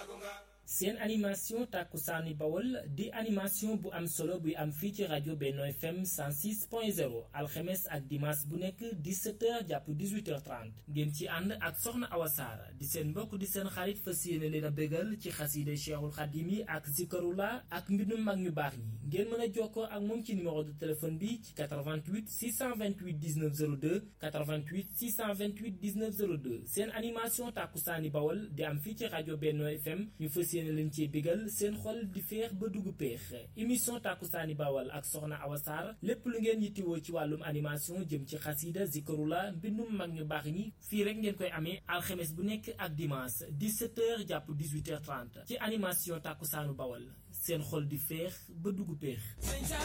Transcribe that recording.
seen animation tàkkusaani bawol di animation bu am solo buy am fii ci rajo Benno FM 106.0 alxemes ak dimanche bu nekk 17h jàpp 18h30 ngeen ci ànd ak soxna Awa Saar di seen mbokk di seen xarit fas yéene leen a bégal ci xasiide Cheikhul Xadim yi ak zikarula ak mbindum mag ñu baax ñi ngeen mën a jokkoo ak moom ci numéro de téléphone bi ci 88 628 19 02 88 628 19 02 seen animation tàkkusaani bawol di am fii ci rajo Benno FM ñu fas yéene leen ci bégal seen xol di feex ba dugg péex émission tàkkusaani bawal ak soxna Awa Sarr lépp lu ngeen yittiwoo ci wàllum animation jëm ci xasida zikarula mbindum mag ñu baax ñi fii rek ngeen koy amee alxemes bu nekk ak dimanche 17h jàpp 18h30 ci animation tàkkusaanu bawal seen xol di feex ba dugg péex